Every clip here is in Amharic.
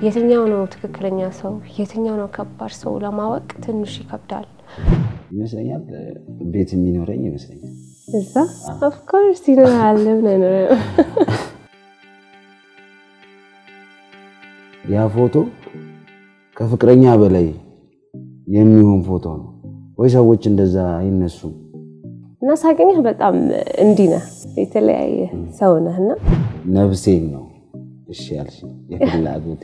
የትኛው ነው ትክክለኛ ሰው፣ የትኛው ነው ከባድ ሰው ለማወቅ ትንሽ ይከብዳል። ይመስለኛል ቤት የሚኖረኝ ይመስለኛል። እዛ ኦፍኮርስ ይኖራል። ምን አይኖርም? ያ ፎቶ ከፍቅረኛ በላይ የሚሆን ፎቶ ነው ወይ? ሰዎች እንደዛ አይነሱም። እና ሳገኘህ በጣም እንዲህ ነህ፣ የተለያየ ሰው ነህ እና ነፍሴን ነው እሺ ያልሽ የፍላጎቴ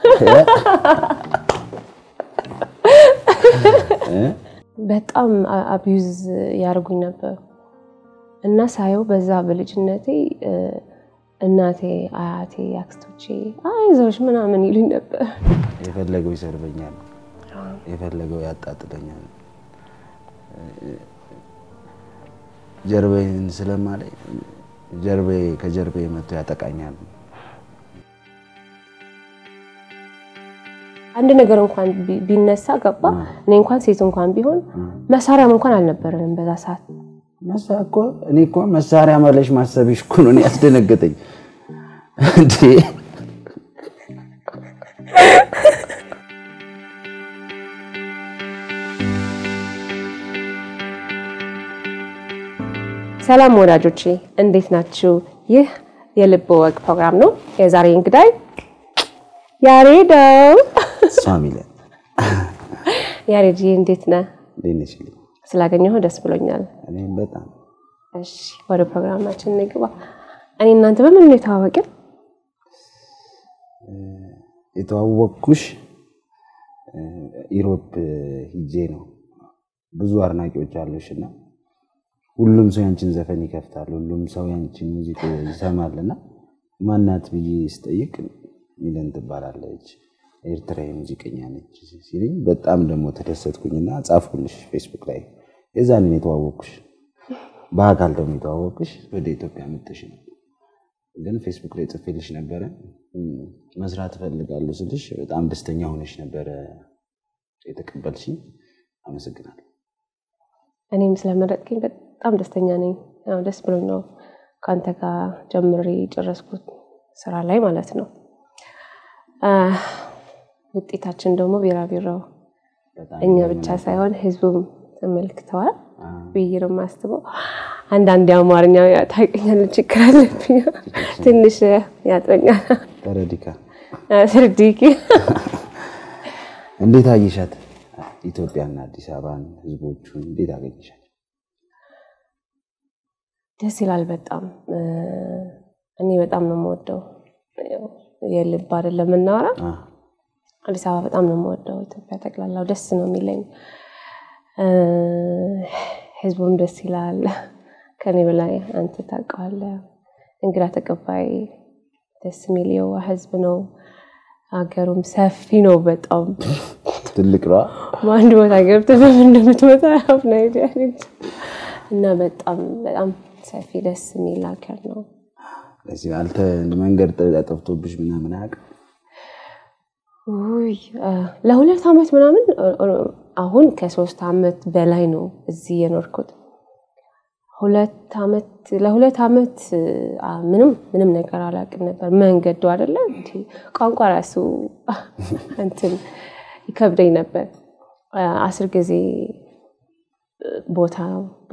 በጣም አቢዩዝ ያደርጉኝ ነበር እና ሳየው በዛ በልጅነቴ እናቴ፣ አያቴ፣ አክስቶቼ አይዞሽ ምናምን ይሉኝ ነበር። የፈለገው ይሰርበኛል፣ የፈለገው ያጣጥለኛል። ጀርባዬን ስለማላይ ጀርባዬ ከጀርባዬ መጥቶ ያጠቃኛል። አንድ ነገር እንኳን ቢነሳ ገባ እኔ እንኳን ሴት እንኳን ቢሆን መሳሪያም እንኳን አልነበረንም በዛ ሰዓት። መሳ እኮ እኔ እኮ መሳሪያ መለሽ ማሰብሽ እኮ ነው እኔ ያስደነገጠኝ እንዴ። ሰላም ወዳጆቼ እንዴት ናችሁ? ይህ የልብ ወግ ፕሮግራም ነው። የዛሬ እንግዳይ ያሬድ ነው። እሷ ሚለን ያሬድ እንዴት ነህ? እንዴት ነሽ? ስላገኘሁ ደስ ብሎኛል። እኔም በጣም እሺ ወደ ፕሮግራማችን እንግባ። እኔ እናንተ በምን ነው የተዋወቅን? የተዋወቅኩሽ ኢሮፕ ሂጄ ነው። ብዙ አድናቂዎች አሉሽ እና ሁሉም ሰው ያንቺን ዘፈን ይከፍታል፣ ሁሉም ሰው ያንቺን ሙዚቃ ይሰማል እና ማናት ብዬ ስጠይቅ ሚለን ትባላለች ኤርትራዊ ሙዚቀኛ ነች ሲለኝ በጣም ደግሞ ተደሰትኩኝና ጻፍኩልሽ ፌስቡክ ላይ። የዛን ነው የተዋወቅኩሽ። በአካል ደግሞ የተዋወቅኩሽ ወደ ኢትዮጵያ መጥተሽ ነው። ግን ፌስቡክ ላይ ጽፌልሽ ነበረ መስራት እፈልጋለሁ ስልሽ በጣም ደስተኛ ሆነሽ ነበረ የተቀበልሽኝ። አመሰግናለሁ። እኔም ስለመረጥከኝ በጣም ደስተኛ ነኝ። ያው ደስ ብሎኝ ነው ከአንተ ጋር ጀምሬ የጨረስኩት ስራ ላይ ማለት ነው። ውጤታችን ደግሞ ቢራቢሮ እኛ ብቻ ሳይሆን ህዝቡም ተመልክተዋል ብዬ ነው የማስበው። አንዳንድ የአማርኛ ታውቀኛለህ፣ ችግር አለብኝ ትንሽ ያጥረኛል። ተረዲካ ስርዲኪ እንዴት አየሻት? ኢትዮጵያና አዲስ አበባን ህዝቦቹን እንዴት አገኘሻት? ደስ ይላል በጣም እኔ በጣም ነው የምወደው። የልብ አይደለም የምናወራ አዲስ አበባ በጣም ነው የምወደው። ኢትዮጵያ ጠቅላላው ደስ ነው የሚለኝ። ህዝቡም ደስ ይላል። ከኔ በላይ አንተ ታውቀዋለህ። እንግዳ ተቀባይ ደስ የሚል የዋህ ህዝብ ነው። ሀገሩም ሰፊ ነው በጣም ትልቅ ነዋ። በአንድ ቦታ ገብተህ በምን እንደምትመጣ አፍና እና በጣም በጣም ሰፊ ደስ የሚል ሀገር ነው። ለዚህ አልተ መንገድ ጠፍቶብሽ ምናምን አያውቅም? ውይ ለሁለት ዓመት ምናምን አሁን ከሶስት ዓመት በላይ ነው እዚህ የኖርኩት። ሁለት ዓመት ለሁለት ዓመት ምንም ምንም ነገር አላውቅም ነበር። መንገዱ አይደለ ቋንቋ ራሱ እንትን ይከብደኝ ነበር። አስር ጊዜ ቦታ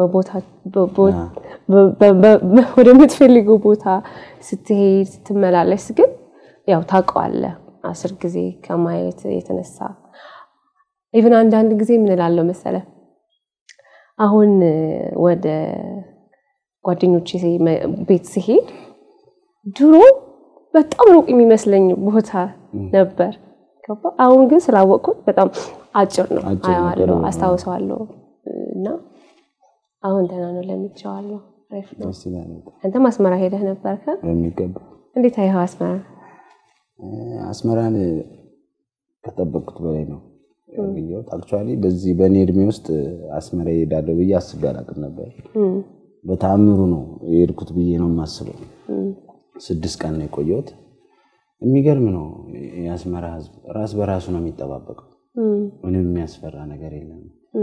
ወደምትፈልገው ቦታ ስትሄድ ስትመላለስ ግን ያው ታውቀዋለህ አስር ጊዜ ከማየት የተነሳ ኢቨን አንዳንድ ጊዜ ምን እላለሁ መሰለህ አሁን ወደ ጓደኞቼ ቤት ሲሄድ ድሮ በጣም ሩቅ የሚመስለኝ ቦታ ነበር። አሁን ግን ስላወቅኩት በጣም አጭር ነው፣ አየዋለሁ፣ አስታውሰዋለሁ እና አሁን ደህና ነው፣ ለምጄዋለሁ። አሪፍ ነው። አንተም አስመራ ሄደህ ነበር? በሚገባ እንዴት አየኸው አስመራ? አስመራን ከጠበቅኩት በላይ ነው ያገኘሁት። አክቹዋሊ በዚህ በእኔ እድሜ ውስጥ አስመራ እሄዳለሁ ብዬ አስቤ አላውቅም ነበር። በተአምሩ ነው የሄድኩት ብዬ ነው የማስበው። ስድስት ቀን ነው የቆየሁት። የሚገርም ነው። የአስመራ ሕዝብ ራስ በራሱ ነው የሚጠባበቀው። ምንም የሚያስፈራ ነገር የለም።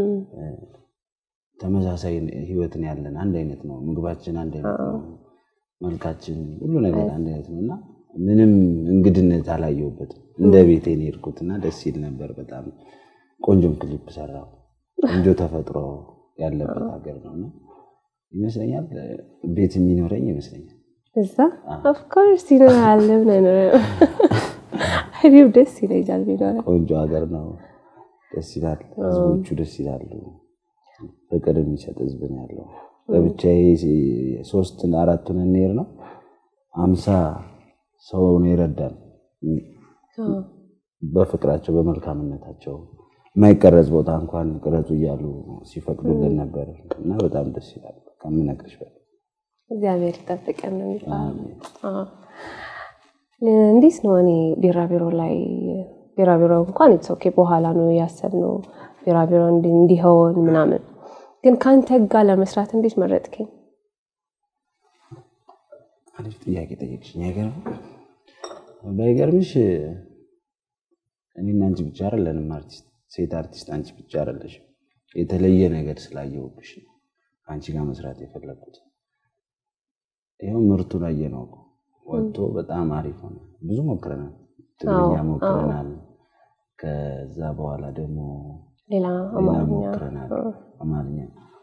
ተመሳሳይ ህይወትን ያለን አንድ አይነት ነው። ምግባችን አንድ አይነት ነው። መልካችን፣ ሁሉ ነገር አንድ አይነት ነው እና ምንም እንግድነት አላየሁበትም። እንደ ቤቴ ነው የሄድኩት እና ደስ ይል ነበር በጣም ቆንጆም ክሊፕ ሰራው። ቆንጆ ተፈጥሮ ያለበት ሀገር ነው እና ይመስለኛል ቤት የሚኖረኝ ይመስለኛል። እዛ ኦፍኮርስ ይኖራል። ለምን አይኖርም? እኔም ደስ ይለኛል ቢኖረ ቆንጆ ሀገር ነው። ደስ ይላል። ህዝቦቹ ደስ ይላሉ። ፍቅር የሚሰጥ ህዝብ ነው ያለው። በብቻዬ ሶስት አራቱን እንሄድ ነው አምሳ ሰው ነው ይረዳል። በፍቅራቸው በመልካምነታቸው የማይቀረጽ ቦታ እንኳን ቅረጹ እያሉ ሲፈቅዱልን ነበር እና በጣም ደስ ይላል ከምነግርሽ በላይ። እግዚአብሔር ይጠብቀን ነው የሚባለው። እንዴት ነው እኔ ቢራቢሮ ላይ ቢራቢሮ እንኳን ኢትስ ኦኬ በኋላ ነው ያሰብነው ቢራቢሮ እንዲሆን ምናምን፣ ግን ከአንተ ጋር ለመስራት እንዴት መረጥከኝ? አሪፍ ጥያቄ ጠየቅሽኝ። አይገርም? ባይገርምሽ እኔና አንቺ ብቻ አይደለንም አርቲስት፣ ሴት አርቲስት አንቺ ብቻ አይደለሽም። የተለየ ነገር ስላየሁብሽ ነው ከአንቺ ጋር መስራት የፈለግኩት። ይኸው ምርቱ ላይ ነው ወጥቶ በጣም አሪፍ ሆነ። ብዙ ሞክረናል፣ ትግርኛ ሞክረናል። ከዛ በኋላ ደግሞ ሌላ ሌላ ሞክረናል፣ አማርኛ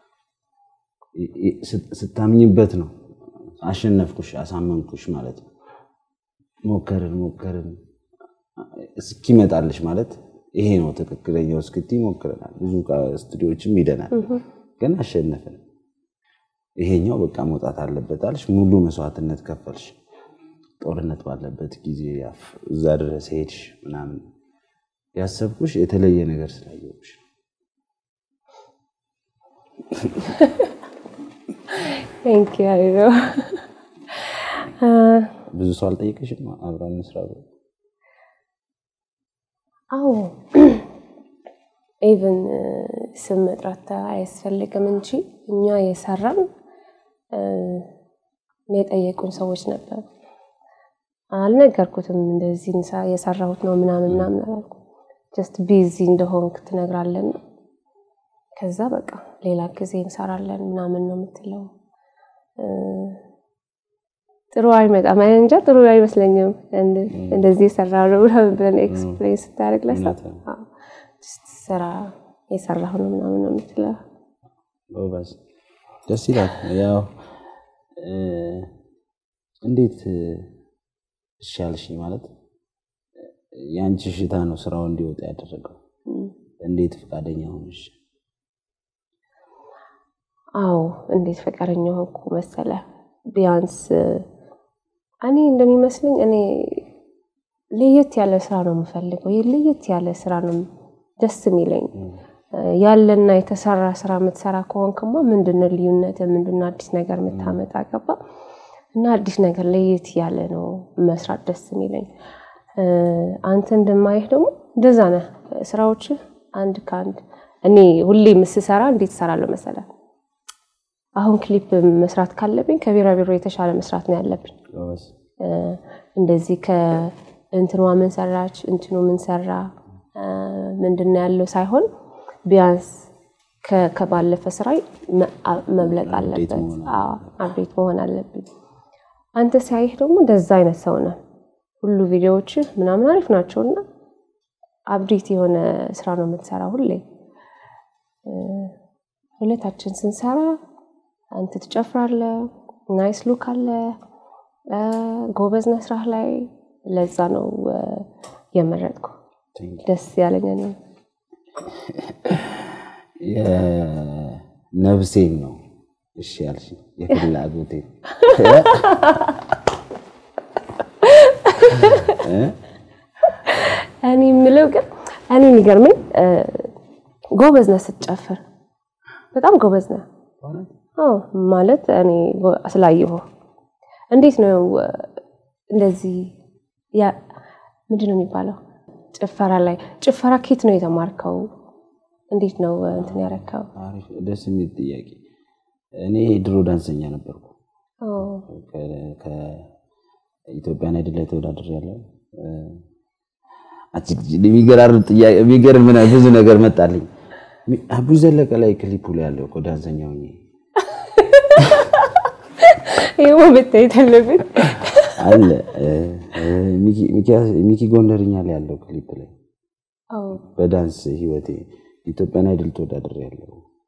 ስታምኝበት ነው አሸነፍኩሽ፣ አሳመንኩሽ ማለት ነው። ሞከርን ሞከርን እስኪመጣልሽ ማለት ይሄ ነው ትክክለኛው እስክቲ ሞክረናል። ብዙ ስቱዲዮችም ሂደናል፣ ግን አሸነፍን። ይሄኛው በቃ መውጣት አለበት አልሽ። ሙሉ መስዋዕትነት ከፈልሽ። ጦርነት ባለበት ጊዜ እዛ ድረስ ሄድሽ ምናምን። ያሰብኩሽ የተለየ ነገር ስላየሁሽ ብዙ ሰው አልጠየቀሽም? አብረን እንስራ ብሎ አዎ ኢቨን ስም መጥራት አያስፈልግም እንጂ እኛ የሰራን የጠየቁን ሰዎች ነበር። አልነገርኩትም እንደዚህ የሰራሁት ነው ምናምን ምናምን አላልኩም። ጀስት ቢዚ እንደሆንክ ትነግራለን። ከዛ በቃ ሌላ ጊዜ እንሰራለን ምናምን ነው የምትለው። ጥሩ አይመጣም። እንጃ ጥሩ አይመስለኝም። እንደዚህ የሰራ ነው ብለን ኤክስፕሌን ስታደርግ ለሰው ስራ የሰራሁ ነው ምናምን ነው የምትለው። ደስ ይላል። ያው እንዴት እሻልሽኝ ማለት የአንቺ ሽታ ነው ስራው እንዲወጣ ያደረገው። እንዴት ፈቃደኛ ሆንሽ? አዎ እንዴት ፈቃደኛ ሆንኩ መሰለ ቢያንስ እኔ እንደሚመስለኝ እኔ ለየት ያለ ስራ ነው የምፈልገው። ለየት ያለ ስራ ነው ደስ የሚለኝ። ያለና የተሰራ ስራ የምትሰራ ከሆንክማ ምንድነው ልዩነት? ምንድነው አዲስ ነገር የምታመጣ ገባ እና አዲስ ነገር ለየት ያለ ነው መስራት ደስ የሚለኝ። አንተ እንደማይህ ደግሞ እንደዛ ነህ። ስራዎች አንድ ከአንድ እኔ ሁሌ ምስሰራ እንዴት እሰራለሁ መሰለ አሁን ክሊፕ መስራት ካለብኝ ከቢራቢሮ የተሻለ መስራት ነው ያለብኝ። እንደዚህ ከእንትኗ ምን ሰራች እንትኑ ምን ሰራ ምንድን ነው ያለው ሳይሆን ቢያንስ ከባለፈ ስራ መብለጥ አለበት፣ አብዴት መሆን አለብኝ። አንተ ሲያይህ ደግሞ እንደዛ አይነት ሰው ነህ። ሁሉ ቪዲዮዎች ምናምን አሪፍ ናቸውና አብዴት የሆነ ስራ ነው የምትሰራ ሁሌ። ሁለታችን ስንሰራ አንተ ትጨፍራለህ፣ ናይስ ሉክ አለ፣ ጎበዝ ነህ ስራህ ላይ። ለዛ ነው የመረጥኩ ደስ ያለኝ እኔ የነፍሴን ነው እሺ ያልሽ የፍላጎቴን እኔ የምለው ግን እኔ የሚገርመኝ ጎበዝ ነህ ስትጨፍር፣ በጣም ጎበዝ ነህ ማለት እኔ ስላየሁ እንዴት ነው እንደዚህ ምንድን ነው የሚባለው ጭፈራ ላይ ጭፈራ ኬት ነው የተማርከው? እንዴት ነው እንትን ያረከው? ደስ የሚል ጥያቄ። እኔ ድሮ ዳንሰኛ ነበርኩ። ከኢትዮጵያን አይድል ላይ ተወዳድር ያለው የሚገርም ብዙ ነገር መጣልኝ። አቡይ ዘለቀ ላይ ክሊፑ ላይ ያለው እኮ ዳንሰኛ ሆኜ ይኸው መታየት አለብን አለ ሚኪ ጎንደርኛ ላይ ያለው ክሊፕ ላይ በዳንስ ህይወቴ ኢትዮጵያን አይድል ተወዳድር ያለው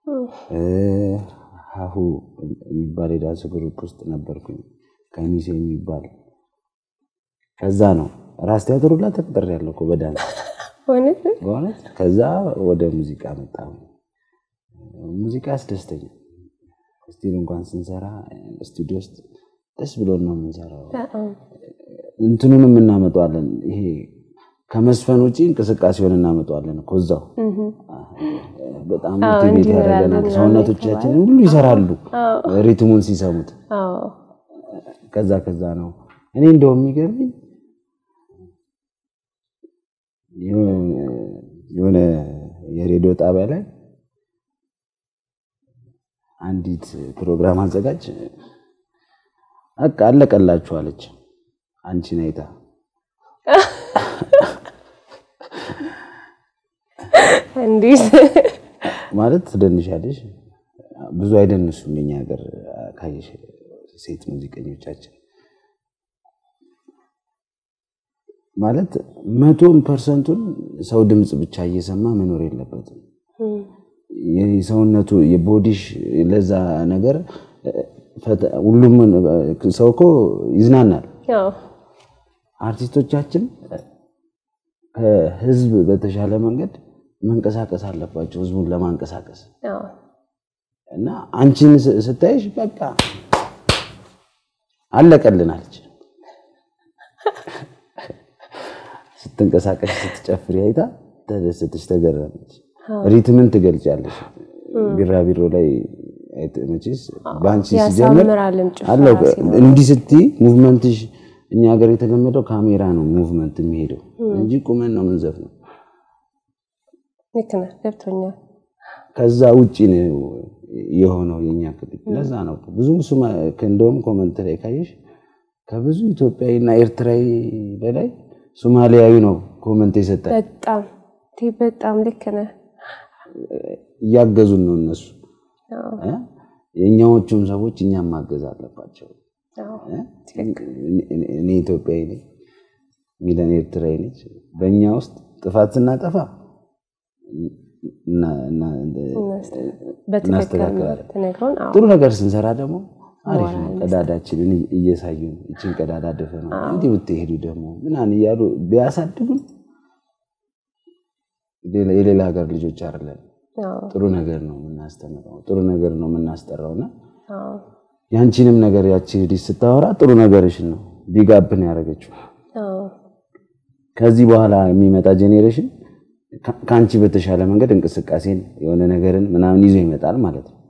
ሀሁ የሚባል የዳንስ ግሩፕ ውስጥ ነበርኩኝ። ከሚሴ የሚባል ከዛ ነው ራስ ቲያትር ሁላ ተቅጥሬ ያለው እኮ በዳንስ በእውነት። ከዛ ወደ ሙዚቃ መጣ። ሙዚቃ ያስደስተኛል። ስቲል እንኳን ስንሰራ ስቱዲዮ ውስጥ ደስ ብሎን ነው የምንሰራው። እንትኑንም እናመጣዋለን። ይሄ ከመስፈን ውጭ እንቅስቃሴውን እናመጣዋለን እኮ እዛው በጣም ሞቲቬት ያደርገናል። ሰውነቶቻችን ሁሉ ይሰራሉ ሪትሙን ሲሰሙት። ከዛ ከዛ ነው እኔ እንደው የሚገርምኝ የሆነ የሬዲዮ ጣቢያ ላይ አንዲት ፕሮግራም አዘጋጅ በቃ አለቀላችሁ አለች። አንቺን አይታ እንዴት ማለት ትደንሻለሽ። ብዙ አይደንሱም የኛ ሀገር ካየሽ ሴት ሙዚቀኞቻችን ማለት መቶን ፐርሰንቱን ሰው ድምፅ ብቻ እየሰማ መኖር የለበትም። የሰውነቱ የቦዲሽ ለዛ ነገር ሁሉም ሰው እኮ ይዝናናል። አርቲስቶቻችን ከህዝብ በተሻለ መንገድ መንቀሳቀስ አለባቸው፣ ህዝቡን ለማንቀሳቀስ እና አንቺን ስታይሽ በቃ አለቀልን አለች። ስትንቀሳቀሽ ስትጨፍሪ አይታ ተደሰተች፣ ተገረመች። ሪትምን ትገልጫለሽ። ቢራቢሮ ላይ መቼስ በአንቺ ሲጀምር አለው እንዲህ ስትይ ሙቭመንትሽ እኛ ሀገር የተለመደው ካሜራ ነው ሙቭመንት የሚሄደው እንጂ ቁመን ነው ምንዘፍ ነው። ልክ ነህ፣ ገብቶኛል። ከዛ ውጭ ነው የሆነው የኛ ክሊፕ። ለዛ ነው ብዙ እንደውም ኮመንት ላይ ካየሽ ከብዙ ኢትዮጵያዊና ኤርትራዊ በላይ ሶማሊያዊ ነው ኮመንት የሰጠ። በጣም በጣም ልክ ነህ። እያገዙን ነው እነሱ። የእኛዎቹም ሰዎች እኛም ማገዝ አለባቸው። እኔ ኢትዮጵያዊ ነኝ፣ ሚለን ኤርትራዊ ነች። በእኛ ውስጥ ጥፋት ስናጠፋ እናስተካክላለን። ጥሩ ነገር ስንሰራ ደግሞ አሪፍ ነው። ቀዳዳችንን እየሳዩን ይችን ቀዳዳ ደፈ ነው እንዲህ ብትሄዱ ደግሞ ምናምን እያሉ ቢያሳድጉን የሌላ ሀገር ልጆች አይደለን። ጥሩ ነገር ነው የምናስተምረው፣ ጥሩ ነገር ነው የምናስጠራውና ያንቺንም ነገር ያቺ ልጅ ስታወራ ጥሩ ነገርሽን ነው ቢጋብን ያደረገችው። ከዚህ በኋላ የሚመጣ ጄኔሬሽን ከአንቺ በተሻለ መንገድ እንቅስቃሴን የሆነ ነገርን ምናምን ይዞ ይመጣል ማለት ነው።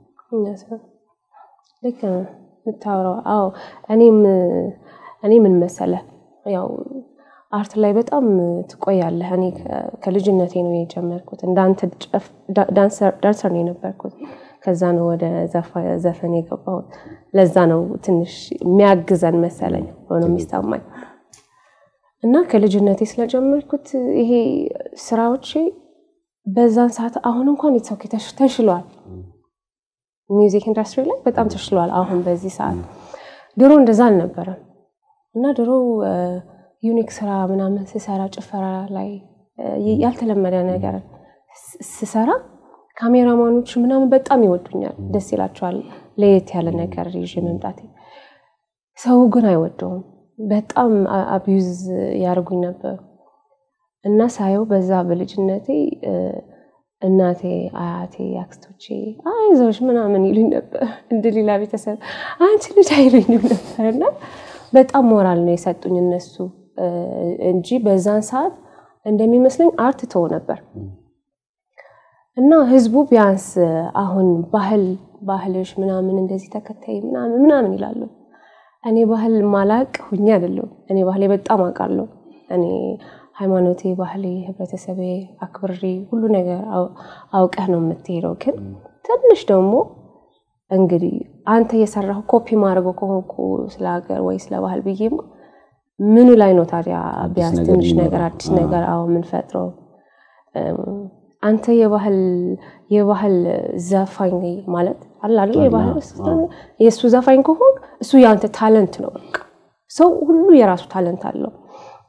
ልክ ነው የምታወራው። አዎ እኔም እኔ ምን መሰለህ ያው አርት ላይ በጣም ትቆያለህ። እኔ ከልጅነቴ ነው የጀመርኩት። እንዳንተ ዳንሰር ነው የነበርኩት። ከዛ ነው ወደ ዘፈን የገባሁት። ለዛ ነው ትንሽ የሚያግዘን መሰለኝ ሆኖ የሚሰማኝ እና ከልጅነቴ ስለጀመርኩት ይሄ ስራዎቼ በዛን ሰዓት አሁን እንኳን የተሰው ተሽሏል። ሚውዚክ ኢንዱስትሪ ላይ በጣም ተሽሏል። አሁን በዚህ ሰዓት ድሮ እንደዛ አልነበረም እና ድሮ ዩኒክ ስራ ምናምን ስሰራ ጭፈራ ላይ ያልተለመደ ነገር ስሰራ ካሜራማኖች ምናምን በጣም ይወዱኛል፣ ደስ ይላቸዋል። ለየት ያለ ነገር ይዤ መምጣቴ። ሰው ግን አይወደውም። በጣም አቢዩዝ ያደርጉኝ ነበር እና ሳየው በዛ በልጅነቴ እናቴ፣ አያቴ፣ አክስቶቼ አይዞሽ ምናምን ይሉኝ ነበር። እንደ ሌላ ቤተሰብ አንቺ ልጅ አይሉኝም ነበር እና በጣም ሞራል ነው የሰጡኝ እነሱ እንጂ በዛን ሰዓት እንደሚመስለኝ አርት ተው ነበር እና ህዝቡ ቢያንስ አሁን ባህል ባህልሽ ምናምን እንደዚህ ተከታይ ምናምን ምናምን ይላሉ። እኔ ባህል ማላቅ ሁኜ አይደለም። እኔ ባህሌ በጣም አውቃለሁ። እኔ ሃይማኖቴ፣ ባህሌ፣ ህብረተሰቤ አክብሬ ሁሉ ነገር አውቀህ ነው የምትሄደው። ግን ትንሽ ደግሞ እንግዲህ አንተ የሰራሁ ኮፒ ማድረገው ከሆንኩ ስለ ሀገር ወይ ስለ ባህል ብዬማ ምኑ ላይ ነው ታዲያ ቢያንስ ትንሽ ነገር አዲስ ነገር አዎ የምንፈጥረው አንተ የባህል የባህል ዘፋኝ ማለት አለ አይደል? የባህል የእሱ ዘፋኝ ከሆን እሱ የአንተ ታለንት ነው። በቃ ሰው ሁሉ የራሱ ታለንት አለው።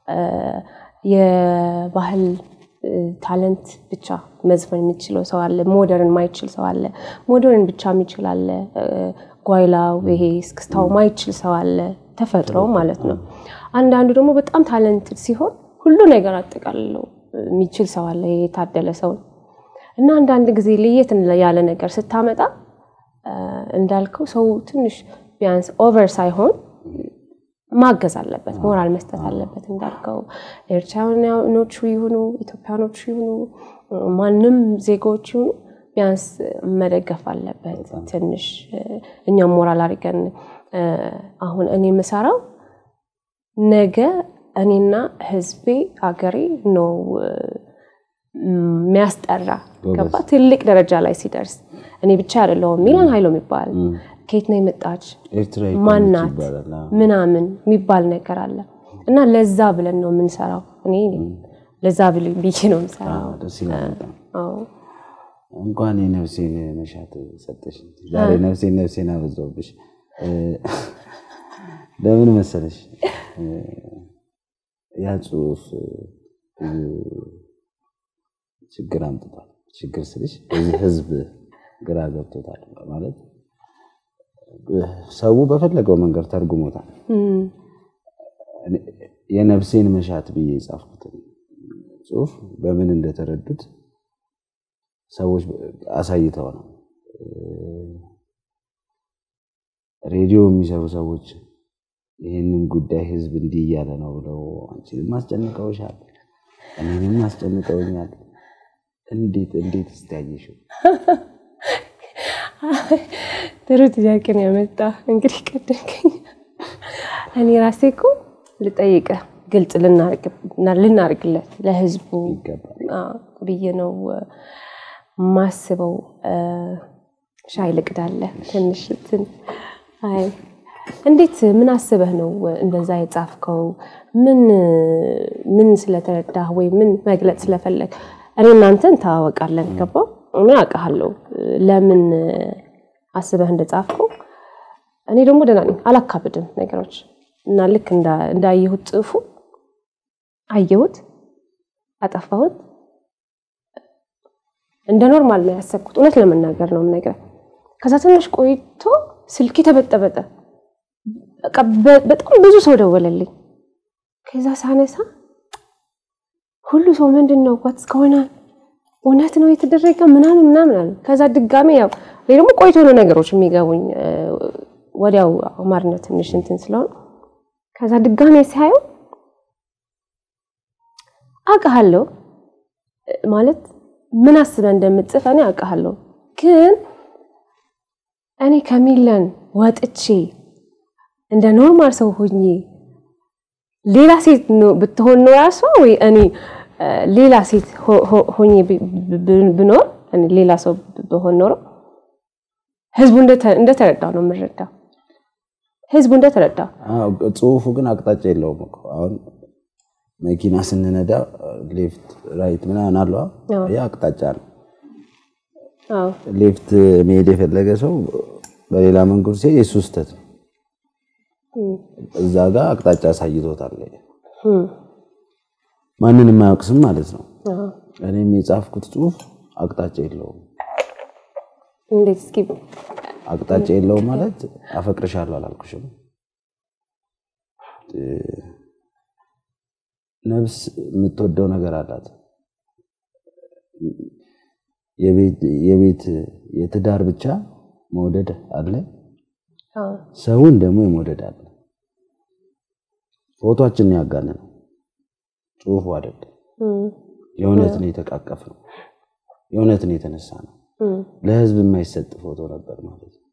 የባህል ታለንት ብቻ መዝፈን የሚችለው ሰው አለ። ሞደርን ማይችል ሰው አለ። ሞደርን ብቻ የሚችል አለ። ጓይላው ይሄ እስክስታው ማይችል ሰው አለ። ተፈጥሮ ማለት ነው። አንዳንዱ ደግሞ በጣም ታለንትድ ሲሆን ሁሉ ነገር አጠቃልለው የሚችል ሰው አለ። የታደለ ሰው ነው እና አንዳንድ ጊዜ ለየት ያለ ነገር ስታመጣ እንዳልከው ሰው ትንሽ ቢያንስ ኦቨር ሳይሆን ማገዝ አለበት፣ ሞራል መስጠት አለበት። እንዳልከው ኤርትራውያኖቹ ይሁኑ ኢትዮጵያኖቹ ይሁኑ ማንም ዜጋዎች ይሁኑ ቢያንስ መደገፍ አለበት። ትንሽ እኛም ሞራል አድርገን አሁን እኔ የምሰራው ነገ እኔና ህዝቤ ሀገሬ ነው የሚያስጠራ ገባ ትልቅ ደረጃ ላይ ሲደርስ እኔ ብቻ አይደለሁም። ሚላን ሀይሎ የሚባል ከየት ነው የመጣች ማናት ምናምን የሚባል ነገር አለ እና ለዛ ብለን ነው የምንሰራው። እኔ ለዛ ብዬ ነው የምሰራው። እንኳን የነፍሴን መሻት ሰጠሽ። ዛሬ ነፍሴን ነፍሴን አበዛውብሽ። ለምን መሰለሽ ያ ጽሁፍ ብዙ ችግር አምጥቷል። ችግር ስልሽ እዚህ ህዝብ ግራ ገብቶታል ማለት ሰው በፈለገው መንገድ ተርጉሞታል። የነፍሴን መሻት ብዬ የጻፍኩትን ጽሁፍ በምን እንደተረዱት ሰዎች አሳይተው ነው። ሬዲዮ የሚሰሩ ሰዎች ይህንን ጉዳይ ህዝብ እንዲህ እያለ ነው ብለው አንቺንም አስጨንቀውሻል፣ እኔንም አስጨንቀውኛል። እንዴት እንዴት እስቲያየሽው? ጥሩ ጥያቄ ነው ያመጣ። እንግዲህ ቀደምከኝ። እኔ ራሴ እኮ ልጠይቅህ ግልጽ ልናርግለት ለህዝቡ ብዬ ነው ማስበው። ሻይ ልቅዳለህ ትንሽ አይ እንዴት ምን አስበህ ነው እንደዛ የጻፍከው? ምን ምን ስለተረዳህ ወይ ምን መግለጽ ስለፈለግ? እኔ እናንተን እንተዋወቃለን፣ ገባ ምን አውቃለሁ ለምን አስበህ እንደጻፍከው። እኔ ደግሞ ደህና ነኝ፣ አላካብድም ነገሮች እና ልክ እንዳየሁት ጽሑፉ አየሁት፣ አጠፋሁት። እንደ ኖርማል ነው ያሰብኩት። እውነት ለመናገር ነው የምነግርህ። ከዛ ትንሽ ቆይቶ ስልኬ ተበጠበጠ። በጣም ብዙ ሰው ደወለልኝ። ከዛ ሳነሳ ሁሉ ሰው ምንድን ነው ዋትስ ከሆነ እውነት ነው የተደረገ ምናምን ምናምን አለ። ከዛ ድጋሜ ያው ወይ ደግሞ ቆይቶ ነው ነገሮች የሚገቡኝ ወዲያው አማርኛ ትንሽ እንትን ስለሆነ ከዛ ድጋሜ ሲያየው አውቃለሁ ማለት ምን አስበህ እንደምትጽፍ እኔ አውቃለሁ፣ ግን እኔ ከሚለን ወጥቼ እንደ ኖርማል ሰው ሆኜ ሌላ ሴት ብትሆን ነው ራሷ ወይ እኔ ሌላ ሴት ሆኜ ብኖር ሌላ ሰው ብሆን ኖሮ ህዝቡ እንደተረዳው ነው የምረዳው። ህዝቡ እንደተረዳው ጽሁፉ ግን አቅጣጫ የለውም እኮ አሁን መኪና ስንነዳ ሌፍት ራይት ምናምን አለዋ። ያ አቅጣጫ ነው። ሌፍት መሄድ የፈለገ ሰው በሌላ መንገድ ሲሄድ የሱ ስህተት ነው። እዛ ጋር አቅጣጫ አሳይቶታል። ማንን የማያውቅ ስም ማለት ነው። እኔም የጻፍኩት ጽሁፍ አቅጣጫ የለውም። እንዴት እስኪ አቅጣጫ የለውም ማለት አፈቅርሻለሁ አላልኩሽም። ነፍስ የምትወደው ነገር አላት። የቤት የትዳር ብቻ መውደድ አለ፣ ሰውን ደግሞ የመውደድ አለ። ፎቶችን ያጋነ ነው ጽሁፉ አይደለም። የእውነት ነው የተቃቀፍ ነው የእውነት ነው የተነሳ ነው። ለህዝብ የማይሰጥ ፎቶ ነበር ማለት ነው።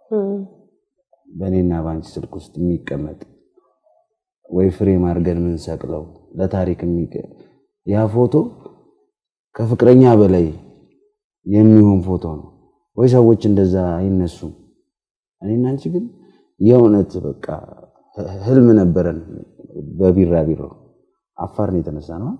በእኔና በአንቺ ስልክ ውስጥ የሚቀመጥ ወይ ፍሬም አድርገን የምንሰቅለው ለታሪክ ያ ፎቶ ከፍቅረኛ በላይ የሚሆን ፎቶ ነው ወይ ሰዎች እንደዛ አይነሱም። እኔና አንቺ ግን የእውነት በቃ ህልም ነበረን። በቢራቢሮ አፋር ነው የተነሳ ነው።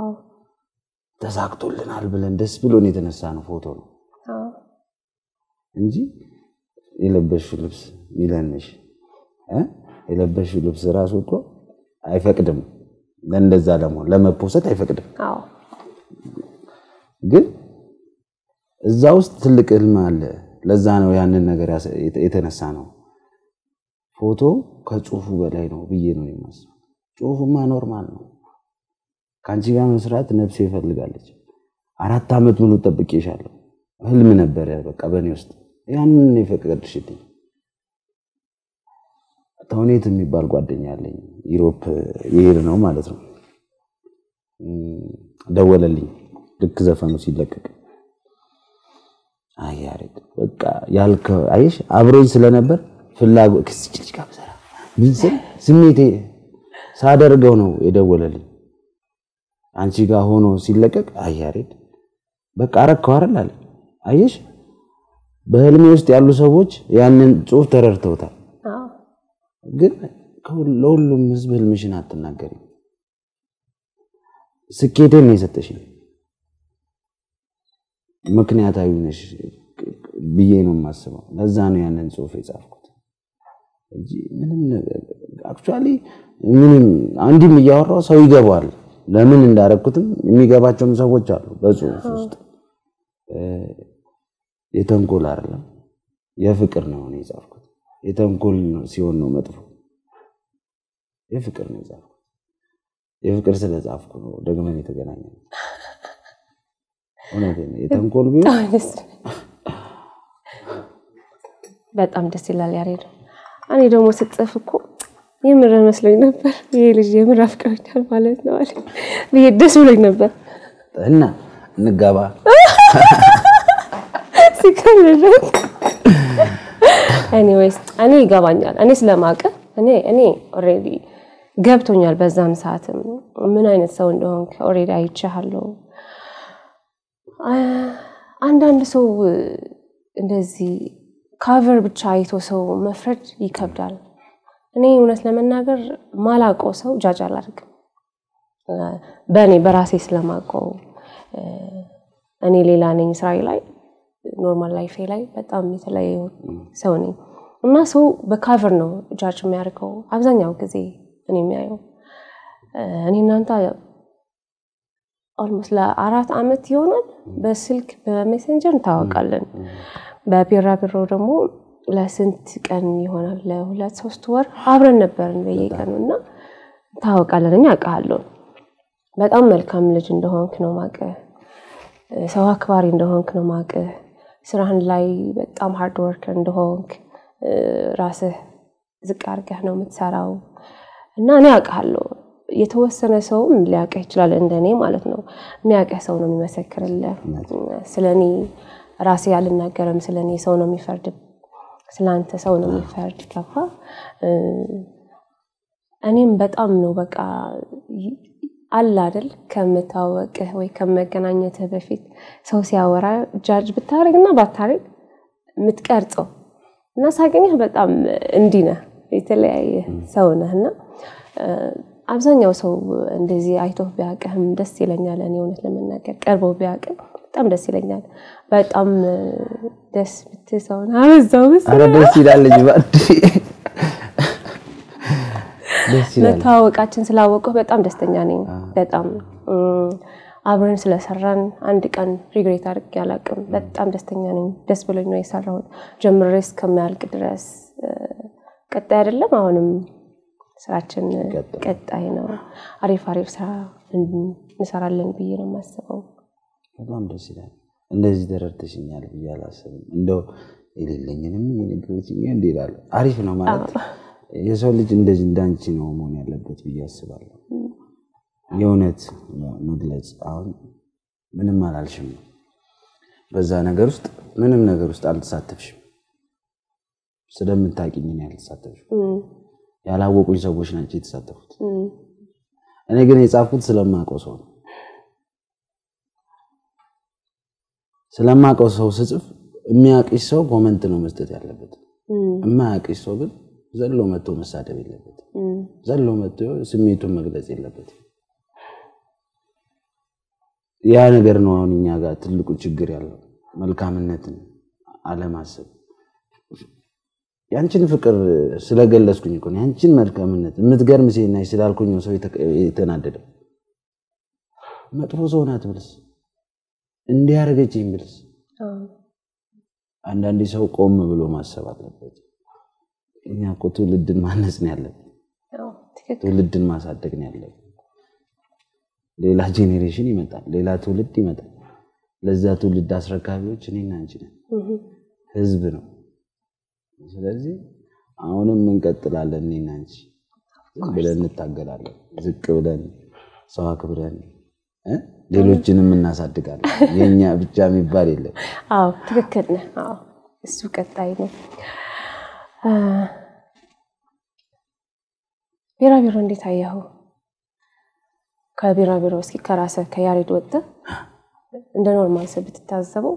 ተሳክቶልናል ብለን ደስ ብሎን የተነሳ ነው ፎቶ ነው እንጂ የለበሽው ልብስ ሚለንሽ የለበሽው ልብስ ራሱ እኮ አይፈቅድም። ለእንደዛ ለመሆን ለመፖሰት አይፈቅድም። አዎ ግን እዛ ውስጥ ትልቅ ህልም አለ። ለዛ ነው ያንን ነገር ያሰ- የተነሳ ነው ፎቶ ከጽሁፉ በላይ ነው ብዬ ነው የማስበው። ጽሁፉማ ኖርማል ነው። ከአንቺ ጋር መስራት ነፍሴ ይፈልጋለች። አራት ዓመት ሙሉ ጠብቄሻለሁ። ህልም ነበረ በቃ በእኔ ውስጥ ያንን የፈቀድሽልኝ። ተውኔት የሚባል ጓደኛ አለኝ። ዩሮፕ ይሄድ ነው ማለት ነው። እም፣ ደወለልኝ ልክ ዘፈኑ ሲለቀቅ አይ ያሬድ በቃ ያልከው አይሽ አብሮኝ ስለነበር ፍላጎት ከዚች ልጅ ጋር ብሰራ ምን ስል ስሜቴ ሳደርገው ነው የደወለልኝ። አንቺ ጋር ሆኖ ሲለቀቅ አይ ያሬድ በቃ አረከው አይደል አለ። አየሽ በህልሜ ውስጥ ያሉ ሰዎች ያንን ጽሁፍ ተረድተውታል። አዎ ግን ከሁሉ- ለሁሉም ህዝብ ህልምሽን አትናገሪም። ስኬቴን ነው የሰጠሽኝ። ምክንያታዊ ነሽ ብዬ ነው የማስበው። ለዛ ነው ያንን ጽሁፍ የጻፍኩት እንጂ ምንም ነገር አክቹዋሊ ምንም አንዲም እያወራው ሰው ይገባዋል። ለምን እንዳረግኩትም የሚገባቸውም ሰዎች አሉ። በጽሁፍ ውስጥ እ፣ የተንኮል አይደለም የፍቅር ነው እኔ የጻፍኩት። የተንኮል ነው ሲሆን ነው መጥፎ። የፍቅር ነው የጻፍኩት። የፍቅር ስለጻፍኩ ነው ደግመን የተገናኘ ነው። እውነቴን ነው። የተንኮል ቢሆን በጣም ደስ በጣም ደስ ይላል ያሬድ። እኔ ደግሞ ስጽፍ እኮ የምር መስሎኝ ነበር ይሄ ልጅ የምር አፍቅሮኛል ማለት ነው አለ ብዬ ደስ ብሎኝ ነበር። እና እንጋባ ሲከምርበት ኤኒዌይስ እኔ ይገባኛል። እኔ ስለማውቅ እኔ እኔ ኦልሬዲ ገብቶኛል። በዛም ሰዓትም ምን አይነት ሰው እንደሆንክ ኦልሬዲ አይቼሃለሁ። አ- አንዳንድ ሰው እንደዚህ ካቨር ብቻ አይቶ ሰው መፍረድ ይከብዳል። እኔ እውነት ለመናገር ማላውቀው ሰው ጃጅ አላደርግም። በእኔ በራሴ ስለማውቀው እ፣ እኔ ሌላ ነኝ ስራዬ ላይ ኖርማል ላይፌ ላይ በጣም የተለየ ሰው ነኝ እና ሰው በካቨር ነው ጃጅ የሚያደርገው አብዛኛው ጊዜ እኔ የሚያየው እ፣ እኔ እናንተ ኦልሞስት ለአራት ዓመት ይሆናል በስልክ በሜሴንጀር እንታወቃለን። በቢራቢሮ ደግሞ ለስንት ቀን ይሆናል ለሁለት ሶስት ወር አብረን ነበርን በየቀኑ እና እንታወቃለን። እኔ አውቃለሁ በጣም መልካም ልጅ እንደሆንክ ነው ማቅህ፣ ሰው አክባሪ እንደሆንክ ነው ማቅህ፣ ስራህን ላይ በጣም ሃርድ ወርከር እንደሆንክ እ፣ ራስህ ዝቅ አድርገህ ነው የምትሰራው እና እኔ አውቃለሁ። የተወሰነ ሰውም ሊያውቅህ ይችላል እንደኔ ማለት ነው። የሚያውቅህ ሰው ነው የሚመሰክርልህ። ስለ እኔ ራሴ አልናገርም። ስለ እኔ ሰው ነው የሚፈርድ፣ ስለ አንተ ሰው ነው የሚፈርድ። ገባ እ፣ እኔም በጣም ነው በቃ ይ- አለ አይደል ከምታወቅህ ወይ ከመገናኘትህ በፊት ሰው ሲያወራ ጃጅ ብታደርግ እና ባታደርግ የምትቀርጸው እና ሳገኘህ በጣም እንዲህ ነህ፣ የተለያየ ሰው ነህ እና እ፣ አብዛኛው ሰው እንደዚህ አይቶ ቢያውቅህም ደስ ይለኛል። እኔ እውነት ለመናገር ቀርበው ቢያውቅህ በጣም ደስ ይለኛል። በጣም እ፣ ደስ ብትል ሰው ነህ። አበዛው መሰለኝ። ኧረ ደስ ይላል እንጂ እባክህ። ደስ ይላል። መተዋወቃችን ስላወቀው በጣም ደስተኛ ነኝ። በጣም እም፣ አብረን ስለሰራን አንድ ቀን ሪግሬት አድርጌ አላውቅም። በጣም ደስተኛ ነኝ። ደስ ብሎኝ ነው የሰራሁት ጀምሬ እስከሚያልቅ ድረስ እ፣ ቀጣይ አይደለም አሁንም ስራችን ቀጣይ። ቀጣይ ነው። አሪፍ አሪፍ ስራ እን- እንሰራለን ብዬ ነው የማስበው። በጣም ደስ ይላል። እንደዚህ ተረድተሽኛል ብዬ አላስብም። እንደው የሌለኝንም እየነገረችኝ እንዲህ ይላል። አሪፍ ነው ማለት የሰው ልጅ እንደዚህ እንዳንቺ ነው መሆን ያለበት ብዬ አስባለሁ። የእውነት መግለጽ አሁን ምንም አላልሽም። በዛ ነገር ውስጥ ምንም ነገር ውስጥ አልተሳተፍሽም። ስለምታውቂኝ ነው ያልተሳተፍሽም። እም፣ ያላወቁኝ ሰዎች ናቸው የተሳተፉት። እም፣ እኔ ግን የጻፍኩት ስለማውቀው ሰው ነው። ስለማውቀው ሰው ስጽፍ የሚያውቅሽ ሰው ኮመንት ነው መስጠት ያለበት። እም፣ የማያውቅሽ ሰው ግን ዘሎ መጥቶ መሳደብ የለበትም። እም። ዘሎ መጥቶ ስሜቱን መግለጽ የለበትም። ያ ነገር ነው አሁን እኛ ጋር ትልቁ ችግር ያለው መልካምነትን አለማሰብ። ያንቺን ፍቅር ስለገለጽኩኝ እኮ ነው። ያንቺን መልካምነት የምትገርም ሴት ነሽ ስላልኩኝ ነው ሰው የተናደደው። መጥፎ ሰው ናት ብልስ እንዲያደርገችኝ ብልስ አንዳንዴ ሰው ቆም ብሎ ማሰብ አለበት። እኛ እኮ ትውልድን ማነጽ ነው ያለብን፣ ትውልድን ማሳደግ ነው ያለብን። ሌላ ጄኔሬሽን ይመጣል፣ ሌላ ትውልድ ይመጣል። ለዛ ትውልድ አስረካቢዎች እኔና አንቺ ነን፣ ህዝብ ነው። ስለዚህ አሁንም እንቀጥላለን። እኔና አንቺ ዝም ብለን እንታገላለን፣ ዝቅ ብለን ሰው አክብረን ሌሎችንም እናሳድጋለን። የኛ ብቻ የሚባል የለም። አዎ ትክክል ነህ። አዎ እሱ ቀጣይ ነው። ቢራቢሮ እንዴት አየኸው? ከቢራቢሮ እስኪ ከራስህ ከያሬድ ወጥተህ እንደ ኖርማል ሰው ብትታዘበው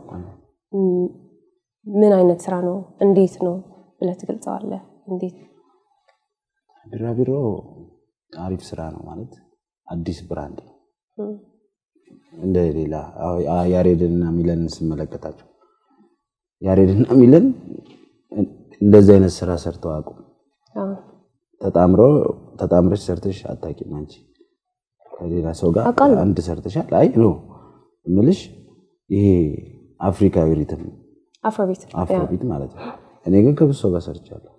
ምን አይነት ስራ ነው? እንዴት ነው ብለህ ትገልጸዋለህ? እንዴት ቢራቢሮ አሪፍ ስራ ነው ማለት አዲስ ብራንድ ነው እንደ ሌላ ያሬድና ሚለን ስመለከታቸው ያሬድና ሚለን እንደዚህ አይነት ስራ ሰርተው አቁም ተጣምሮ ተጣምረሽ ሰርተሽ አታውቂም አንቺ ከሌላ ሰው ጋር አንድ ሰርተሻል አይ ኖ እምልሽ ይሄ አፍሪካዊ ሪትም አፍሮቢት አፍሮቢት ማለት ነው እኔ ግን ከብዙ ሰው ጋር ሰርቻለሁ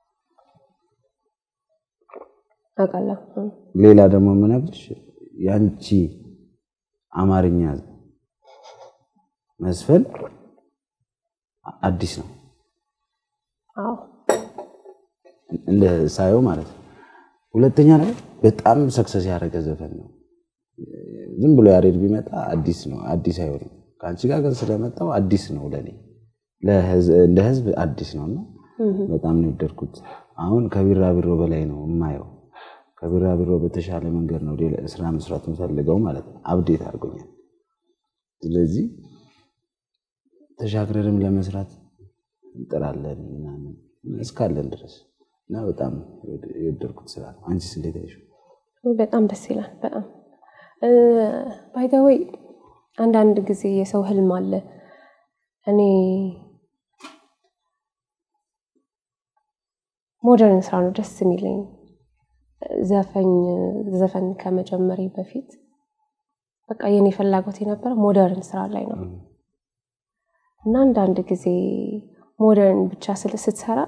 አውቃለሁ ሌላ ደግሞ የምነግርሽ ያንቺ አማርኛ መስፈን አዲስ ነው እንደ ሳየው ማለት ነው። ሁለተኛ ነገር በጣም ሰክሰስ ያደረገ ዘፈን ነው። ዝም ብሎ ያሬድ ቢመጣ አዲስ ነው፣ አዲስ አይሆንም። ከአንቺ ጋር ግን ስለመጣው አዲስ ነው ለእኔ እንደ ህዝብ አዲስ ነው እና በጣም ነው የወደድኩት። አሁን ከቢራቢሮ በላይ ነው የማየው። ከቢራቢሮ በተሻለ መንገድ ነው ስራ መስራት የምፈልገው ማለት ነው። አብዴት አድርጎኛል። ስለዚህ ተሻግረንም ለመስራት እንጥራለን ምናምን እስካለን ድረስ እና በጣም የወደድኩት ስራ ነው። አንቺስ እንዴት አይሽው? በጣም ደስ ይላል። በጣም ባይዘወይ አንዳንድ ጊዜ የሰው ህልም አለ። እኔ ሞደርን ስራ ነው ደስ የሚለኝ ዘፈኝ ዘፈን ከመጀመሪ በፊት በቃ የኔ ፍላጎት የነበረ ሞደርን ስራ ላይ ነው እና አንዳንድ ጊዜ ሞደርን ብቻ ስትሰራ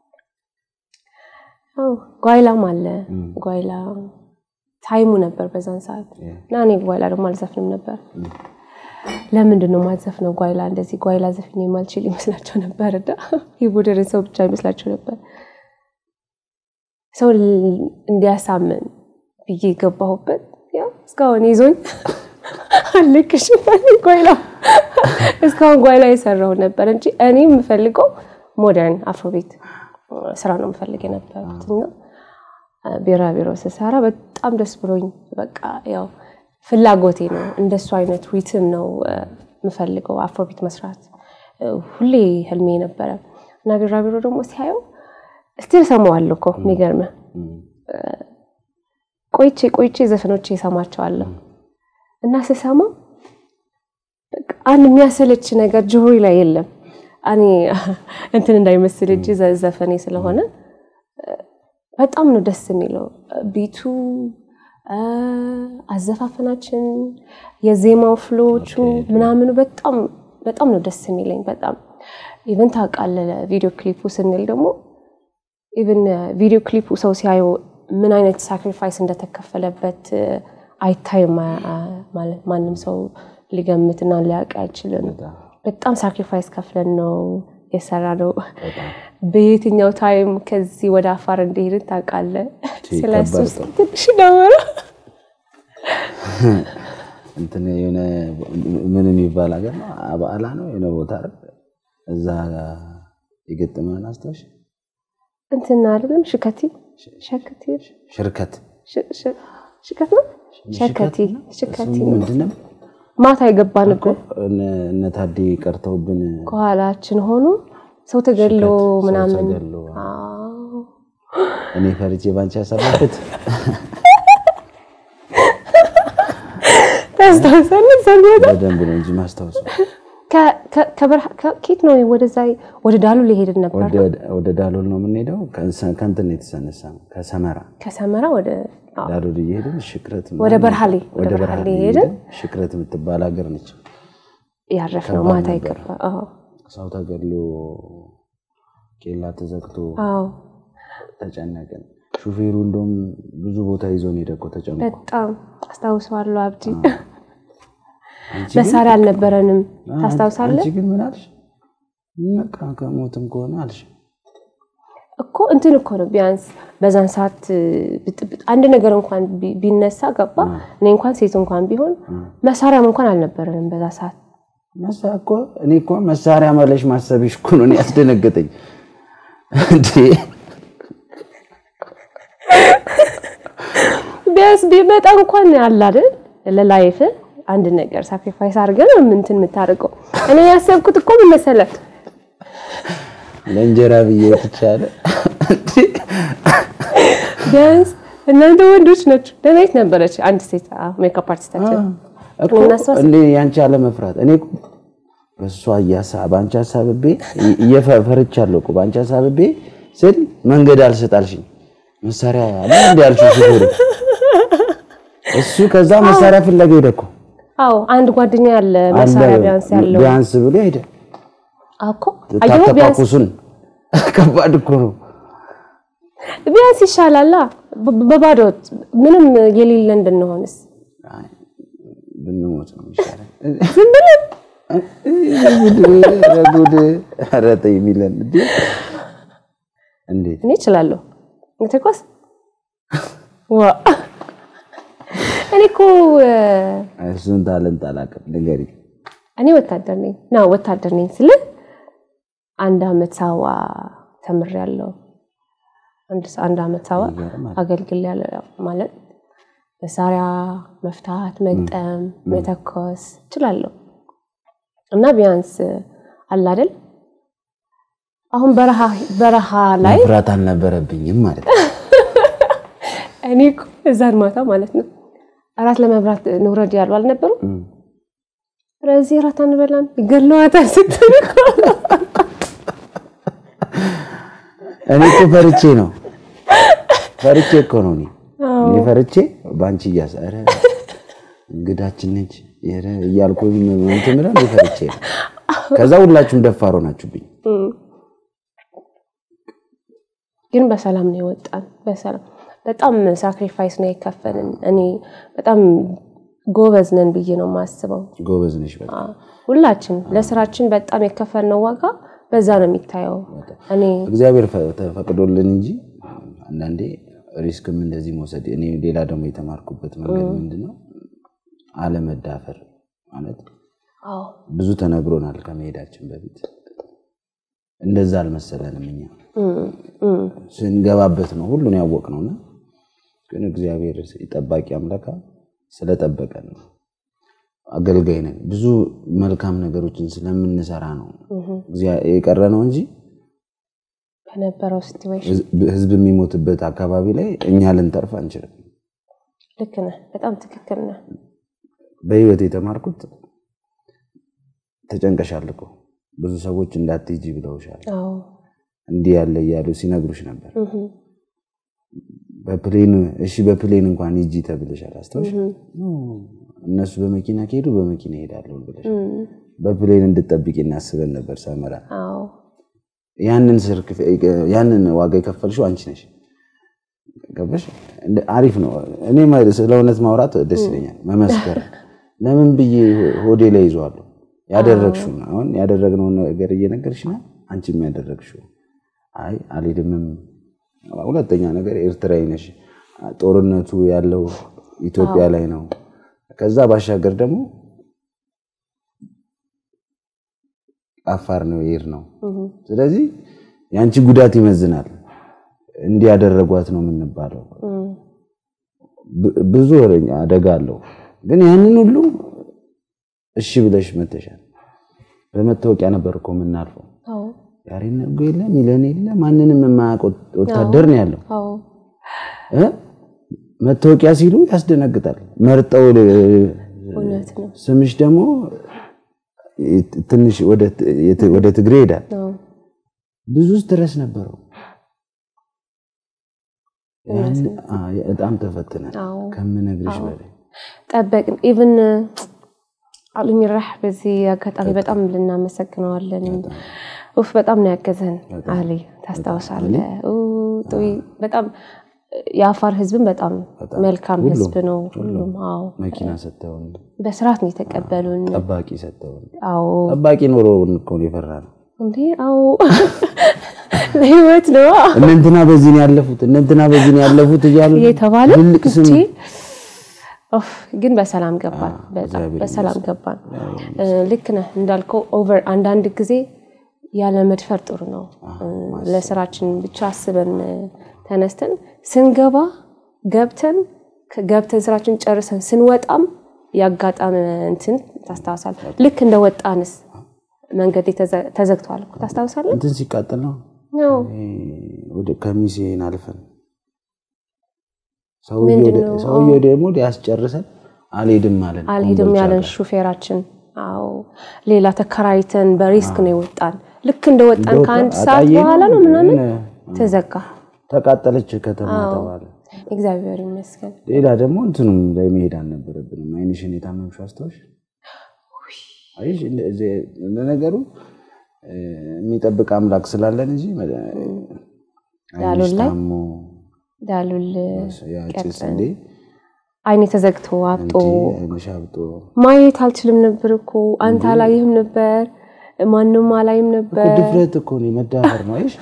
ጓይላም አለ። ጓይላ ታይሙ ነበር በዛን ሰዓት እና እኔ ጓይላ ደግሞ አልዘፍንም ነበር። ለምንድን ነው ማዘፍነው? ጓይላ እንደዚህ ጓይላ ዘፍኝ የማልችል ይመስላቸው ነበር እና የሞደርን ሰው ብቻ ይመስላቸው ነበር። ሰው እንዲያሳምን ብዬ የገባሁበት ያው እስካሁን ይዞኝ አልክሽ ጓይላ እስካሁን ጓይላ የሰራው ነበር እንጂ እኔ የምፈልገው ሞደርን አፍሮቤት ስራ ነው የምፈልግ የነበሩት እና ቢራቢሮ ስሰራ በጣም ደስ ብሎኝ በቃ ያው ፍላጎቴ ነው። እንደሱ አይነት ሪትም ነው የምፈልገው አፍሮቢት መስራት ሁሌ ህልሜ ነበረ እና ቢራቢሮ ደግሞ ሲያየው ስቲል ሰማዋለሁ እኮ የሚገርምህ ቆይቼ ቆይቼ ዘፈኖቼ እሰማቸዋለሁ እና ስሰማ አንድ የሚያሰለች ነገር ጆሮዬ ላይ የለም። እኔ እንትን እንዳይመስል እጅ ዘፈኔ ስለሆነ በጣም ነው ደስ የሚለው ቢቱ፣ አዘፋፈናችን፣ የዜማው ፍሎቹ ምናምኑ በጣም በጣም ነው ደስ የሚለኝ። በጣም ኢቨን ታውቃለህ፣ ቪዲዮ ክሊፑ ስንል ደግሞ ኢቨን ቪዲዮ ክሊፑ ሰው ሲያየው ምን አይነት ሳክሪፋይስ እንደተከፈለበት አይታይም። ማለት ማንም ሰው ሊገምትና ሊያውቅ አይችልም። በጣም ሳክሪፋይስ ከፍለን ነው የሰራ ነው። በየትኛው ታይም ከዚህ ወደ አፋር እንደሄድን ታውቃለህ? ስለሱ ትንሽ ነበረ እንትን የሆነ ምን የሚባል ሀገር ነው አበዓላ ነው የሆነ ቦታ እዛ የገጠመን አስታውሽ እንትን አይደለም ሽከቲ ሸከቲ ሽርከት ሽከት ነው ሸከቲ ሸከቲ ምንድን ነው ማታ የገባንበት እነ ታዴ ቀርተውብን ከኋላችን ሆኖ ሰው ተገሎ ሰው ምናምን ተገሎ፣ አዎ። እኔ ፈርቼ ባንቺ ያሰራሁት ታስታውሳለህ? እዛን ቦታ በደንብ ነው እንጂ ማስታወሱ ከ- ከ- ከበረሃ ከ- ኬት ነው ወደዛ ወደ ዳሉ ሊሄድን ነበር ወደ- ወደ ዳሎል ነው የምንሄደው። ከእንሰ- ከእንትን ነው የተሰነሳ ነው ከሰመራ ከሰመራ ወደ አዎ፣ ዳሎል እየሄድን ሽክረት ወደ ምናምን- በርሃሌ ወደ ወደ በርሃሌ በርሃሌ ሄድን ሄድን። ሽክረት የምትባል ሀገር ነች። ያረፍነው ከባድ ማታ ነበር። ይገባ አዎ ሰው ተገድሎ ኬላ ተዘግቶ አዎ ተጨነቅን። ሹፌሩ እንደውም ብዙ ቦታ ይዞን ሄደ እኮ ተጨንቆ። በጣም አስታውሰዋለሁ አብዲ አንቺ ግን- መሳሪያ አልነበረንም አዎ፣ ታስታውሳለህ አንቺ ግን ምን አልሽ? በቃ ከሞትም ከሆነ አልሽ። እኮ እንትን እኮ ነው ቢያንስ በዛን ሰዓት ብጥብጥ አንድ ነገር እንኳን ቢ- ቢነሳ ገባ እኔ እንኳን ሴት እንኳን ቢሆን መሳሪያም እንኳን አልነበረንም በዛ ሰዓት መሳ እኮ እኔ እኮ መሳሪያ መለሽ ማሰብሽ እኮ ነው እኔ ያስደነገጠኝ። እንዴ ቢያንስ ቢመጣ እንኳን አለ አይደል ለላይፍ አንድ ነገር ሳክሪፋይስ አድርገን ምንትን የምታደርገው እኔ ያሰብኩት እኮ ምን መሰለህ ለእንጀራ ብዬ ትቻለ ቢያንስ እናንተ ወንዶች ናችሁ ደህናይት ነበረች አንድ ሴት ሜካፕ አርቲስታችን እኮ እንዴ ያንቺ አለመፍራት እኔ እኮ በእሷ እያሳ በአንቺ ሀሳብቤ እየፈርቻለሁ እኮ በአንቺ ሀሳብቤ ስል መንገድ አልሰጣልሽኝ መሳሪያ አለ እንዲ ያልሽው ሹፌሩ እሱ ከዛ መሳሪያ ፍለጋ ሄደ እኮ አዎ አንድ ጓደኛ ያለ መሳሪያ ቢያንስ ያለው ቢያንስ ብሎ ሄደ እኮ አየሁ ቢያንስ ታተኳኩሱን ከባድ እኮ ነው ቢያንስ ይሻላላ በ- በባዶ ምንም የሌለን ብንሆንስ አይ፣ ብንሞት ነው የሚሻለው ዝም ብለን ኧረ ጉድ ኧረ ተይ የሚለን እንዴ እንዴት እኔ እችላለሁ መተኮስ ዋ እኔ እኮ እ፣ እሱን ታለንት አላውቅም ንገሪኝ እኔ ወታደር ነኝ ና ወታደር ነኝ ስልህ አንድ አመት ሳዋ ተምሬያለሁ አንድ ሰ- አንድ አመት ሳዋ ይገርማል። አገልግያለሁ ያው ማለት መሳሪያ መፍታት መግጠም መተኮስ እችላለሁ እና ቢያንስ አለ አይደል አሁን በረሃ በረሃ ላይ መፍራት አልነበረብኝም ማለት ነው እኔ እኮ እዛን ማታ ማለት ነው እራት ለመብራት ንውረድ ያሉ አልነበሩ ስለዚህ እራት አንበላን ይገለዋታል ስትል እኮ እኔ እኮ ፈርቼ ነው ፈርቼ እኮ ነው እኔ እኔ ፈርቼ በአንቺ እያስ ኧረ እንግዳችን ነች ኧረ እያልኩ እንትን ብለን እኔ ፈርቼ ነው ከዛ ሁላችሁም ደፋሮ ናችሁብኝ ግን በሰላም ነው የወጣን በሰላም በጣም ሳክሪፋይስ ነው የከፈልን እኔ በጣም ጎበዝ ነን ብዬ ነው የማስበው ጎበዝ ነሽ በቃ አ፣ ሁላችን ለስራችን በጣም የከፈልነው ዋጋ በዛ ነው የሚታየው እኔ እግዚአብሔር ፈ- ተፈቅዶልን እንጂ አንዳንዴ ሪስክም እንደዚህ መውሰድ እኔ ሌላ ደግሞ የተማርኩበት መንገድ ምንድን ነው አለመዳፈር ማለት አዎ ብዙ ተነግሮናል ከመሄዳችን በፊት እንደዛ አልመሰለንም እኛ እም፣ እም፣ ስንገባበት ነው ሁሉን ያወቅ ነውና ግን እግዚአብሔር ጠባቂ አምላካ ስለጠበቀን ነው አገልጋይ ነን ብዙ መልካም ነገሮችን ስለምንሰራ ነው እግዚአ- የቀረ ነው እንጂ በነበረው ሲትዌሽን ህዝብ- ህዝብ የሚሞትበት አካባቢ ላይ እኛ ልንተርፍ አንችልም ልክ ነህ በጣም ትክክል ነህ በህይወት የተማርኩት ተጨንቀሻል እኮ ብዙ ሰዎች እንዳትሄጂ ብለውሻል አዎ እንዲህ ያለ እያሉ ሲነግሩሽ ነበር እም፣ በፕሌን እሺ በፕሌን እንኳን ሂጂ ተብለሻል አስታውሽ ኖ፣ እነሱ በመኪና ከሄዱ በመኪና ይሄዳለሁ ብለሽ እም፣ በፕሌን እንድጠብቂ እናስበን ነበር ሰመራ አዎ ያንን ስር ክፍ- ያንን ዋጋ የከፈልሽው አንቺ ነሽ ገባሽ እንደ- አሪፍ ነው እኔ ማ- ስለ እውነት ማውራት ደስ ይለኛል መመስከር ለምን ብዬ ሆዴ ላይ ይዘዋለሁ ያደረግሽውን አሁን ያደረግነውን ነገር እየነገርሽ ነው አንቺም ያደረግሽው አይ አልሄድምም ሁለተኛ ነገር ኤርትራዊ ነሽ ጦርነቱ ያለው ኢትዮጵያ ላይ ነው ከዛ ባሻገር ደግሞ አፋር ነው የሄድ ነው እም፣ ስለዚህ የአንቺ ጉዳት ይመዝናል እንዲህ ያደረጓት ነው የምንባለው እም፣ ብ- ብዙ ወረኛ አደጋ አለው ግን ያንን ሁሉ እሺ ብለሽ መተሻል በመታወቂያ ነበር እኮ የምናልፈው አዎ ያሬን ነጉ የለ ሚለን የለ ማንንም የማያውቅ ወት- ወታደር ነው ያለው አዎ እ? መታወቂያ ሲሉ ያስደነግጣል መርጠው እ፣ እውነት ነው ስምሽ ደግሞ ትንሽ ወደ ትግሬ ሄዳል። አዎ። ብዙ ስትረስ ነበረው። ያን አ፣ በጣም ተፈትነን አዎ። ከምነግርሽ በላይ ጠበቅን ኢቭን አሉሚራህ በዚህ አጋጣሚ በጣም ልናመሰግነዋለን። ኡፍ በጣም ነው ያገዘን አሊ ታስታውሳለህ? ኡ፣ ጡይ በጣም የአፋር ህዝብን በጣም መልካም ህዝብ ነው። ሁሉም አዎ መኪና ሰጥተውን በስርዓት ነው የተቀበሉን። ጠባቂ ሰጥተውን አዎ ጠባቂ ኖሮ እኮ ነው የፈራነው። እንዴ አዎ ለህይወት ነው እነ እንትና በዚህ ነው ያለፉት፣ እነ እንትና በዚህ ነው ያለፉት እያሉ እየተባለ ትልቅ ስም እቺ ኦፍ ግን በሰላም ገባን። በጣም እግዚአብሔር በሰላም ገባን። እ፣ ልክ ነህ እንዳልከው ኦቨር አንዳንድ ጊዜ ያለ መድፈር ጥሩ ነው። እ፣ ለስራችን ብቻ አስበን እ፣ ተነስተን ስንገባ ገብተን ገብተን ስራችን ጨርሰን ስንወጣም ያጋጣመ እንትን ታስታውሳለህ? ልክ እንደ ወጣንስ መንገድ የተዘ- ተዘግቷል እኮ ታስታውሳለህ? እንትን ሲቃጠል ነው ያው ወደ ከሚሴን አልፈን ምንድን ነው? ሰውየው ደግሞ ሊያስጨርሰን አልሄድም ማለት አልሄድም ያለን ሹፌራችን። አዎ ሌላ ተከራይተን በሪስክ ነው የወጣን። ልክ እንደ ወጣን ከአንድ ሰዓት በኋላ ነው ምናምን ተዘጋ። ተቃጠለች ከተማ ተባለ። እግዚአብሔር ይመስገን። ሌላ ደግሞ እንትኑም ላይ መሄድ አልነበረብንም። አይንሽን የታመምሽ አስታውሽ? አይሽ ለነገሩ እ፣ የሚጠብቅ አምላክ ስላለን እንጂ አይንሽ ዳሉል ላይ ታሞ ዳሉል ያ ጭስ እንዴ አይኔ ተዘግቶ አብጦ አይንሽ አብጦ ማየት አልችልም ነበር እኮ አንተ አላይህም ነበር፣ ማንም አላይም እኮ ነበር። ድፍረት እኮ ነው መዳፈር ነው። አይሽ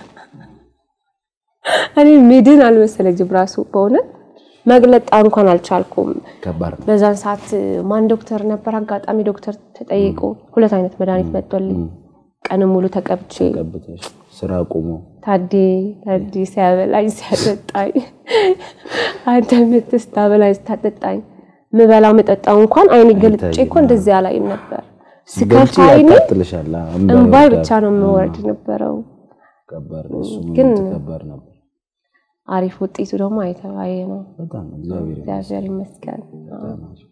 እኔ ሚድን አልመሰለኝም ራሱ በእውነት መግለጥ እንኳን አልቻልኩም። ከባድ ነው። በዛን ሰዓት ማን ዶክተር ነበር? አጋጣሚ ዶክተር ተጠይቆ ሁለት አይነት መድኃኒት መጥቶልኝ ቀንም ሙሉ ተቀብቼ ቀብተሽ ስራ ቆሞ ታዴ ታዴ ሲያበላኝ ሲያጠጣኝ አንተ ምትስ ታበላኝ ስታጠጣኝ ምበላ መጠጣው እንኳን አይኔ ገልጬ እኮ እንደዚህ አላይም ነበር። ስከፍት ገልጪ አይኔ ያቃጥልሻል። እምባ እምባይ ይወርዳል። ብቻ ነው የምወርድ ነበረው። ከባድ ነው። እሱ ግን ከባድ ነበር አሪፍ ውጤቱ ደግሞ አይተባየ ነው። በጣም እግዚአብሔር እግዚአብሔር ይመስገን። ይመስገን።